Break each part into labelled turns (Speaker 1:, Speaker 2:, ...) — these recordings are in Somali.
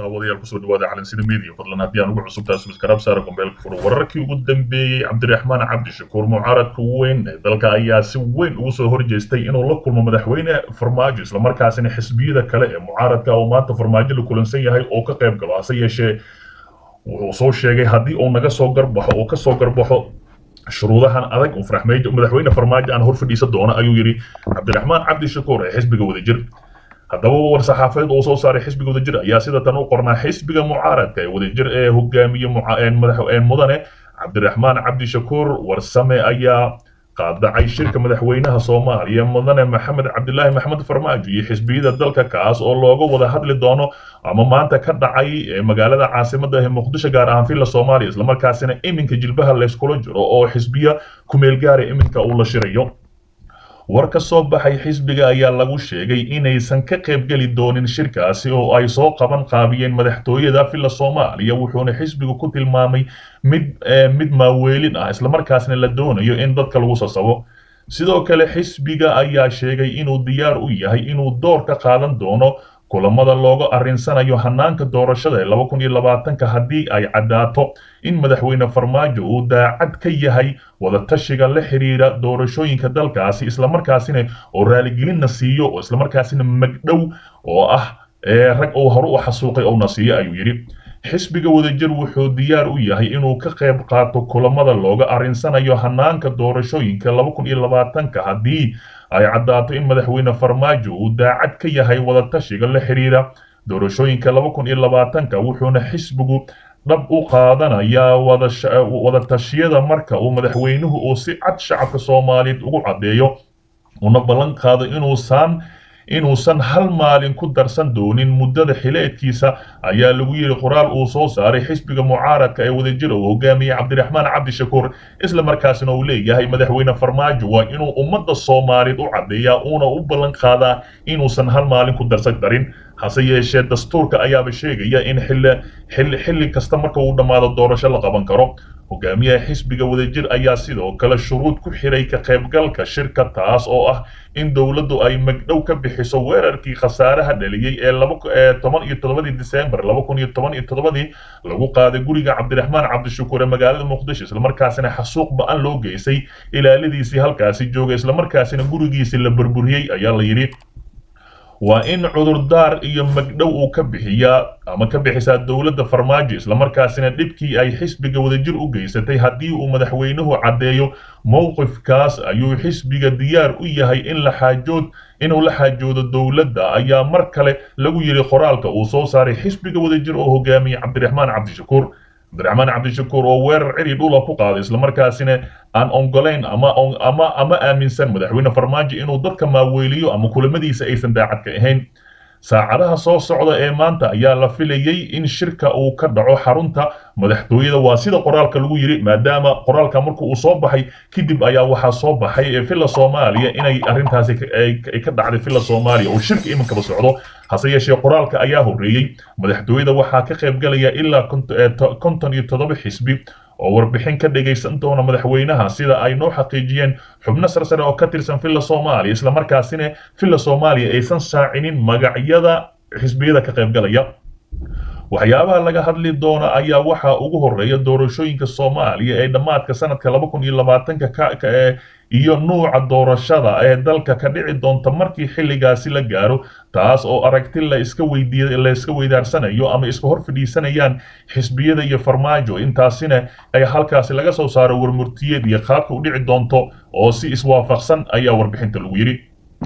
Speaker 1: daawadayaal kusoo dhawaada calansida media fadlan haddii aan ugu cusubtahay subscribe saara gombeelka furo wararkii ugu dambeeyey cabdiraxmaan cabdishakuur mucaaradka weyn ee dalka ayaa si weyn ugu soo horjeestay inuu la kulmo madaxweyne farmaajo islamarkaasina xisbiyada kale ee mucaaradka oo maanta farmaajo la kulansan yahay oo ka qayb galo hase yeeshee wuxuu soo sheegay haddii uu naga soo garbaxo oo kasoo garbaxo shuruudahan adag uu madaxweyne farmaajo aan hor fadhiisa doono ayuu yidhi cabdiraxmaan cabdishakuur ee xisbiga wadajir haddaba war saxaafadeed uu soo saaray xisbiga wadajir ayaa sida tan u qornaa xisbiga mucaaradka ee wadajir ee hogaamiye mudane cabdiraxmaan cabdishakuur warsame ayaa qaadacay shirka madaxweynaha soomaaliya mudane maxamed cabdilaahi maxamed farmaajo iyo xisbiyada dalka kaas oo looga wada hadli doono ama maanta ka dhacay magaalada caasimada ee muqdisho gaar ahaan villa soomaaliya islamarkaasina iminka jilbaha layskula jiro oo xisbiya kumeel gaara iminka uu la shirayo war ka soo baxay xisbiga ayaa lagu sheegay inaysan ka qaybgeli doonin shirkaasi oo ay soo qaban qaabiyeen madaxtooyada villa soomaaliya wuxuuna xisbigu ku tilmaamay mid mid maaweelin ah islamarkaasna la doonayo in dadka lagu sasabo sidoo kale xisbiga ayaa sheegay inuu diyaar u yahay inuu door ka qaadan doono kulamada looga arrinsanayo hanaanka doorashada ee laba kun iyo labaatanka haddii ay caddaato in madaxweyne farmaajo uu daacad ka yahay wadatashiga la xiriira doorashooyinka dalkaasi islamarkaasina oo raaligelinna siiyo oo islamarkaasina magdhow oo ah ee rag uu hore u xasuuqay ouna siiyo ayuu yidhi xisbiga wadajir wuxuu diyaar u yahay inuu ka qayb qaato kulamada looga arrinsanayo hanaanka doorashooyinka laba kun iyo labaatanka haddii ay caddaato in madaxweyne farmaajo uu daacad ka yahay wadatashiga la xiriira doorashooyinka laba kun iyo labaatanka wuxuuna xisbigu dhab u qaadanayaa wadatashyada marka uu madaxweynuhu uu si cad shacabka soomaaliyeed ugu caddeeyo una ballan qaado inuusan inuusan hal maalin ku darsan doonin muddada xileedkiisa ayaa lagu yidhi qoraal uu soo saaray xisbiga mucaaradka ee wadajir uu hogaamiyey cabdiraxmaan cabdishakuur isla markaasina uu leeyahay madaxweyne farmaajo waa inuu ummadda soomaaliyeed u caddeeyaa uuna u ballan qaadaa inuusan hal maalin ku darsan darin hase yeeshee dastuurka ayaaba sheegaya in xilli xilli kasta marka uu dhammaado doorasho la qaban karo hogaamiyaha xisbiga wadajir ayaa sidoo kale shuruud ku xiray ka qaybgalka shirka taas oo ah in dowladdu ay magdhow ka bixiso weerarkii khasaaraha dhaliyey ee toban iyo toddobadii disembar laba kun iyo toban iyo toddobadii lagu qaaday guriga cabdiraxmaan cabdishakuur ee magaalada muqdisho islamarkaasina xasuuq ba-an loo geysay ilaaladiisii halkaasi joogay islamarkaasina gurigiisii la burburiyey ayaa la yidhi waa in cudurdaar iyo magdhow uu ka bixiyaa ama ka bixisaa dowladda farmaajo islamarkaasina dhibkii ay xisbiga wadajir u geysatay haddii uu madaxweynuhu caddeeyo mowqifkaas ayuu xisbiga diyaar u yahay in la xaajood inuu la xaajoodo dowladda ayaa mar kale lagu yidhi qoraalka uu soo saaray xisbiga wadajir oo hogaamiyey cabdiraxmaan cabdishakuur cabdiraxmaan cabdishakuur oo weerar ciri dhula ku qaaday islamarkaasina aan ongolayn ama ama ama aaminsan madaxweyne farmaajo inuu dadka maaweeliyo ama kulamadiisa aysan daacad ka ahayn saacadaha soo socda ee maanta ayaa la filayey in shirka uu ka dhaco xarunta madaxtooyada waa sida qoraalka lagu yidhi maadaama qoraalka marka uu soo baxay kadib ayaa waxaa soo baxay villa soomaaliya inay arrintaasi ka dhacday villa soomaaliya oo shirka iminkaba socdo hase yeeshee qoraalka ayaa horreeyey madaxtooyada waxaa ka qaybgalaya ilaa konton iyo toddoba xisbi oo warbixin ka dhagaysan doona madaxweynaha sida ay noo xaqiijiyeen xubno sarsare oo ka tirsan villa soomaaliya islamarkaasina villa soomaaliya aysan saacinin magacyada xisbiyada ka qaybgalaya waxyaabaha laga hadli doona ayaa waxaa ugu horeeya doorashooyinka soomaaliya ee dhammaadka sanadka laba kun iyo labaatanka iyo nuuca doorashada ee dalka ka dhici doonta markii xilligaasi la gaaro taas oo aragti la iska weydiiy la iska weydaarsanayo ama iska hor fadhiisanayaan xisbiyada iyo farmaajo intaasina ay halkaasi laga soo saaro warmurtiyeed iyo qaabka u dhici doonto oo si iswaafaqsan ayaa warbixinta lagu yidhi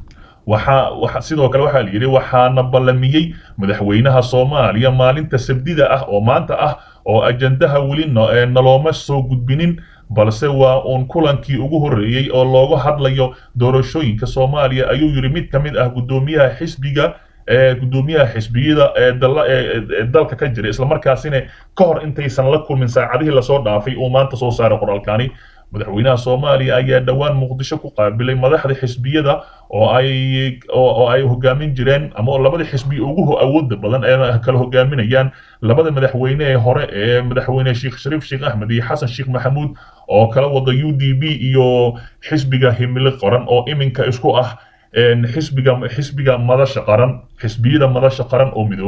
Speaker 1: waxaa sidoo kale waxaa la yidhi waxaana ballamiyey madaxweynaha soomaaliya maalinta sabdida ah oo maanta ah oo ajandaha weli nalooma soo gudbinin balse waa uun kulankii ugu horreeyey oo looga hadlayo doorashooyinka soomaaliya ayuu yidhi mid ka mid ah guddoomiyaha xisbiga gudoomiyaha xisbiyada ee dalka ka jira islamarkaasina ka hor intaysan la kulmin saacadihii lasoo dhaafay uu maanta soo saaray qoraalkani madaxweynaha soomaaliya ayaa dhowaan muqdisho ku qaabilay madaxda xisbiyada oo ay oo ay hogaamin jireen ama labada xisbi ugu awooda badan ee kala hogaaminayaan labada madaxweyne ee hore ee madaxweyne sheekh shariif sheekh axmed iyo xasan sheekh maxamuud oo kala wada u d b iyo xisbiga himilo qoran oo iminka isku ah xisbiga xisbiga madasha qaran xisbiyada madasha qaran oo midoobay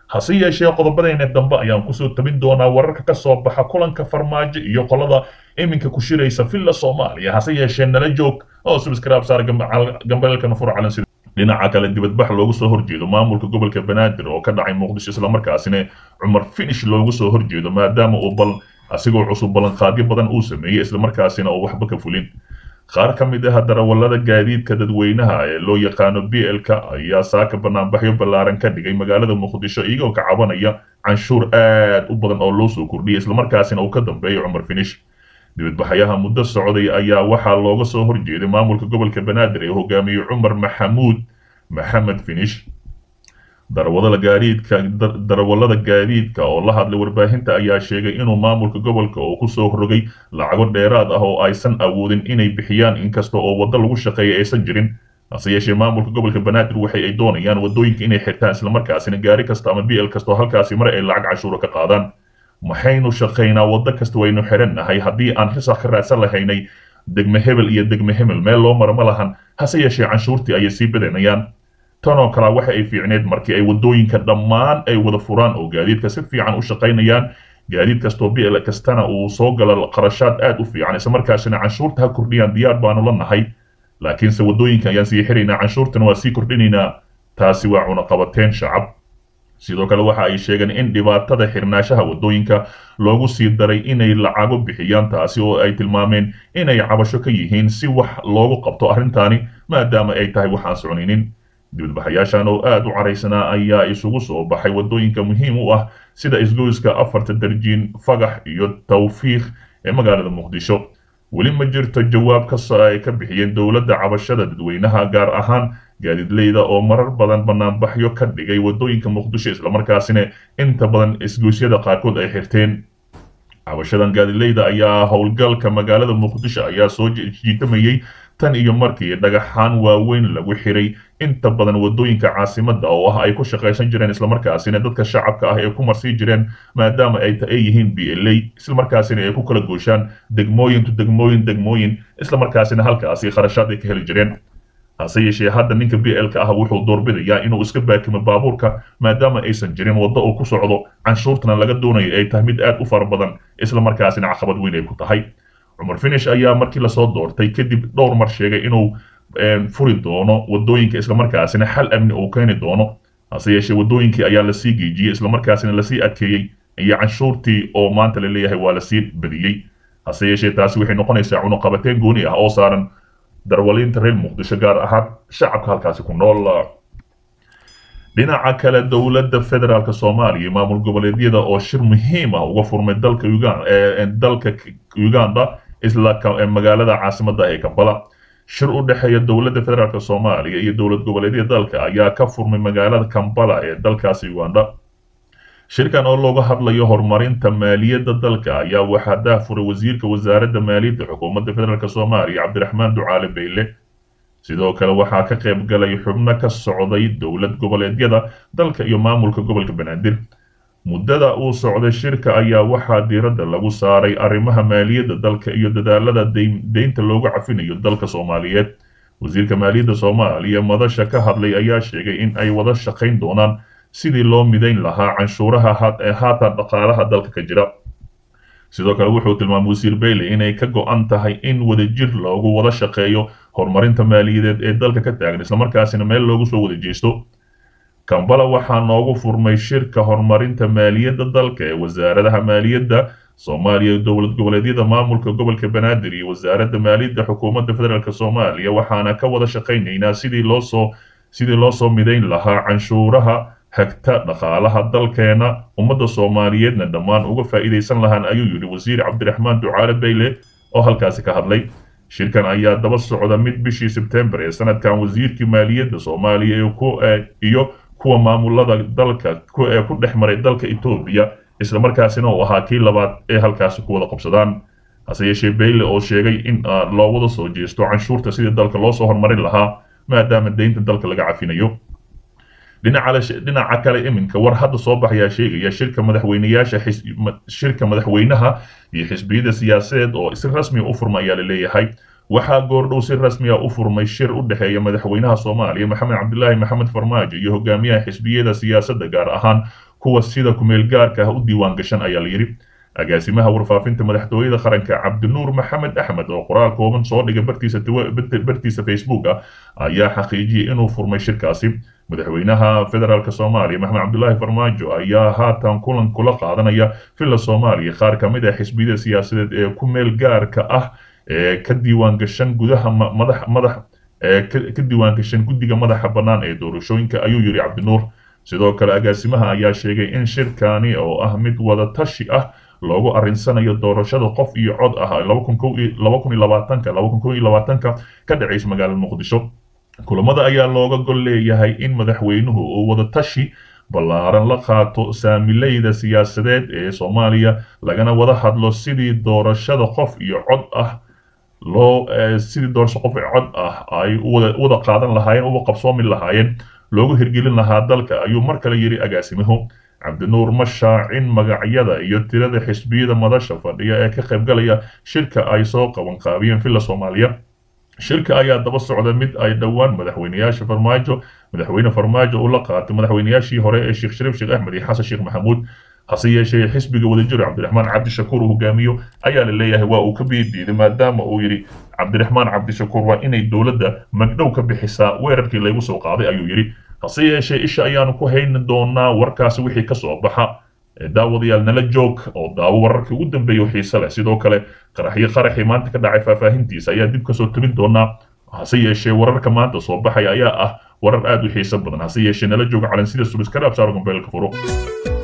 Speaker 1: hase yeeshee qodobadayna dambe ayaan kusoo tabin doonaa wararka ka soo baxa kulanka farmaajo iyo qolada iminka ku shiraysa villa soomaaliya hase yeeshee nala joog oo subscribe saar gambeelkana fur calan sida dhinaca kale dibadbax loogu soo horjeedo maamulka gobolka banaadir oo ka dhacay muqdisho islamarkaasina cumar finish loogu soo horjeedo maadaama uu bal asigoo cusub ballanqaadyo badan uu sameeyey islamarkaasina uu waxba ka fulin qaar ka mid ah darawallada gaadiidka dadweynaha ee loo yaqaano b l-ka ayaa saaka banaanbaxyo ballaaran ka dhigay magaalada muqdisho iyagoo ka cabanaya canshuur aad u badan oo loo soo kordhiyay islamarkaasina uu ka dambeeyo cumar finish dibadbaxayaha muddo socday ayaa waxaa looga soo horjeeday maamulka gobolka banaadir ee hogaamiyey cumar maxamuud maxamed finish darawallada gaadiidka darawallada gaadiidka oo la hadlay warbaahinta ayaa sheegay inuu maamulka gobolka oo kusoo rogay lacago dheeraad ah oo aysan awoodin inay bixiyaan inkasta oo waddo lagu shaqeeya aysan jirin hase yeeshee maamulka gobolka banaadir waxay ay doonayaan waddooyinka inay xirtaan islamarkaasina gaari kasta ama b l kasta oo halkaasi mar ay lacag canshuura ka qaadaan maxaynu shaqaynaa waddo kasta waynu xirannahay haddii aan risax ka raadsan lahaynay degme hebel iyo degme hebel meel loo maro ma lahan hase yeeshee canshuurtii ayay sii badanayaan tanoo kale waxa ay fiicneed markii ay waddooyinka dhammaan ay wada furaan oo gaadiidka si fiican u shaqaynayaan gaadiid kastoo b l kastana uu soo galo qarashaad aad u fiican islamarkaasina canshuurta ha kordhiyaan diyaar baanu la nahay laakiinse waddooyinka ayaan sii xiraynaa canshuurtana waa sii kordhinaynaa taasi waa cunaqabateen shacab sidoo kale waxa ay sheegeen in dhibaatada xirnaashaha waddooyinka loogu sii daray inay lacago bixiyaan taasi oo ay tilmaameen inay cabasho ka yihiin si wax loogu qabto arrintaani maadaama ay tahay waxaan soconaynin dibadbaxayaashan oo aad u caraysanaa ayaa isugu soo baxay waddooyinka muhiim u ah sida isgoyska afarta darjiin fagax iyo tawfiiq ee magaalada muqdisho weli ma jirto jawaab kasta ay ka bixiyeen dowladda cabashada dadweynaha gaar ahaan gaadiidleyda oo marar badan banaanbaxyo ka dhigay waddooyinka muqdisho islamarkaasina inta badan isgoysyada qaarkood ay xirteen cabashadan gaadiidleyda ayaa howlgalka magaalada muqdisho ayaa soo jiitamayey tan iyo markii dhagaxaan waaweyn lagu xiray inta badan waddooyinka caasimadda oo ah ay ku shaqaysan jireen islamarkaasina dadka shacabka ah ee ku marsii jireen maadaama ay ay yihiin b l a islamarkaasina ay ku kala gooshaan degmooyin to degmooyin degmooyin islamarkaasina halkaasi kharashaad ay ka heli jireen hase yeeshee hadda ninka b l ka ah wuxuu doorbidayaa inuu iska baakimo baabuurka maadaama aysan jirin waddo uu ku socdo canshuurtana laga doonayo ay tahay mid aad u fara badan islamarkaasina caqabad weyn ay ku tahay cumar finish ayaa markii lasoo doortay kadib dhowr mar sheegay inuu furi doono waddooyinka islamarkaasina xal amni uu keeni doono hase yeeshee waddooyinkii ayaa lasii geejiyey islamarkaasina lasii adkeeyey iyo canshuurtii oo maanta la leeyahay waa lasii badiyey hase yeeshee taasi waxay noqonaysaa cunuqabateen gooni ah oo saaran darwaliinta reer muqdisho gaar ahaan shacabka halkaasi ku nool dhinaca kale dowladda federaalk soomaaliya maamul goboleedyada oo shir muhiim ah uga furmay dalka dalka uganda isla magaalada caasimadda ee kampala shir u dhexeeya dowladda federaalk soomaaliya iyo dowlad goboleedyada dalka ayaa ka furmay magaalada kampala ee dalkaasi uganda shirkan oo looga hadlayo horumarinta maaliyadda dalka ayaa waxaa daahfuray wasiirka wasaaradda maaliyadda xukuumadda federaalk soomaaliya cabdiraxmaan ducaale beyle sidoo kale waxaa ka qayb galay xubno ka socday dowlad goboleedyada dalka iyo maamulka gobolka banaadir muddada uu socday shirka ayaa waxaa diiradda lagu saaray arrimaha maaliyadda dalka iyo dadaalada deynta loogu cafinayo dalka soomaaliyeed wasiirka maaliyadda soomaaliya madasha ka hadlay ayaa sheegay in ay wada shaqayn doonaan sidii loo midayn lahaa canshuuraha haatan dhaqaalaha dalka ka jira sidoo kale wuxuu tilmaamay wasiir bayley inay ka go-an tahay in wadajir loogu wada shaqeeyo horumarinta maaliyadeed ee dalka ka taagan islamarkaasina meel loogu soo wada jeesto kambala waxaa noogu furmay shirka horumarinta maaliyadda dalka ee wasaaradaha maaliyadda soomaaliya dowlad goboleedyada maamulka gobolka banaadir iyo wasaaradda maaliyadda xukuumadda federaalk soomaaliya waxaana ka wada shaqaynaynaa sidii loosoo sidii loo soo midayn lahaa canshuuraha hagta dhaqaalaha dalkeena ummadda soomaaliyeedna dhammaan uga faa'iidaysan lahaan ayuu yidhi wasiir cabdiraxmaan ducaale bayle oo halkaasi ka hadlay shirkan ayaa daba socda mid bishii sebtembar ee sanadkan wasiirkii maaliyadda soomaaliya iyo kuwa maamulada dalka ee ku dhex maray dalka etoobiya islamarkaasina uu ahaa kii labaad ee halkaasi ku wada qabsadaan hase yeeshee bayle oo sheegay in loo wada soo jeesto canshuurta sidii dalka loo soo horumarin lahaa maadaama deynta dalka laga cafinayo dhinaca kale iminka war hadda soo baxayaa sheegaya shirka madaxweyneyaasha shirka madaxweynaha iyo xisbiyada siyaasadeed oo si rasmi u furma ayaa laleeyahay waxaa goordhow si rasmiya u furmay shir u dhexeeya madaxweynaha soomaaliya maxamed cabdilaahi maxamed farmaajo iyo hogaamiyaha xisbiyada siyaasadda gaar ahaan kuwa sida kumeel gaarka ah u diiwaan gashan ayaa la yidhi agaasimaha warfaafinta madaxtooyada qaranka cabdinuur maxamed axmed oo qoraal kooban soo dhigay bartiisa bartiisa facebook ah ayaa xaqiijiyey inuu furmay shirkaasi madaxweynaha federaalk soomaaliya maxamed cabdulaahi farmaajo ayaa haatan kulan kula qaadanaya villa soomaaliya qaar ka mid ah xisbiyada siyaasadeed ee ku meel gaarka ah ee ka diiwaan gashan gudaha madax madax ka diiwaan gashan guddiga madaxa bannaan ee doorashooyinka ayuu yidhi cabdinuur sidoo kale agaasimaha ayaa sheegay in shirkani oo ah mid wada tashi ah loogu arrinsanayo doorashada qof iyo cod ah ka dhacaysa magaalada muqdisho kulamada ayaa looga gol leeyahay in madaxweynuhu uu wada tashi ballaaran la qaato saamileyda siyaasadeed ee soomaaliya lagana wada hadlo sidii doorashada qof iyo cod ah loo sidii doorasho qof iyo cod ah ay wada qaadan lahaayeen uga qabsoomi lahaayeen loogu hirgelin lahaa dalka ayuu mar kale yidhi agaasimuhu cabdinuur ma shaacin magacyada iyo tirada xisbiyada madasha fadhiya ee ka qaybgalaya shirka ay soo qaban qaabiyeen villa soomaaliya shirka ayaa daba socda mid ay dhowaan madaxweyneyaasha farmaajo madaxweyne farmaajo uu la qaatay madaxweyneyaashii hore ee sheekh shariif sheekh axmed iyo xasan sheekh maxamuud hase yeeshee xisbiga wadajir cabdiraxmaan cabdishakuur uu hogaamiyo ayaa la leeyahay waa uu ka biidiiday maadaama uu yidhi cabdiraxmaan cabdishakuur waa inay dowladda magdhow ka bixisaa weerarkii laygu soo qaaday ayuu yidhi hase yeeshee isha ayaanu ku hayni doonaa warkaasi wixii ka soo baxa daawadayaal nala joog oo daawo wararkii ugu dambeeya xiise leh sidoo kale qaraxyo qaraxii maanta ka dhacay faahfaahintiisa ayaa dib kasoo tabin doonaa hase yeeshee wararka maanta soo baxaya ayaa ah warar aad u xiiso badan hase yeeshee nala jooga calansida subiskaraab saar gombeelka furo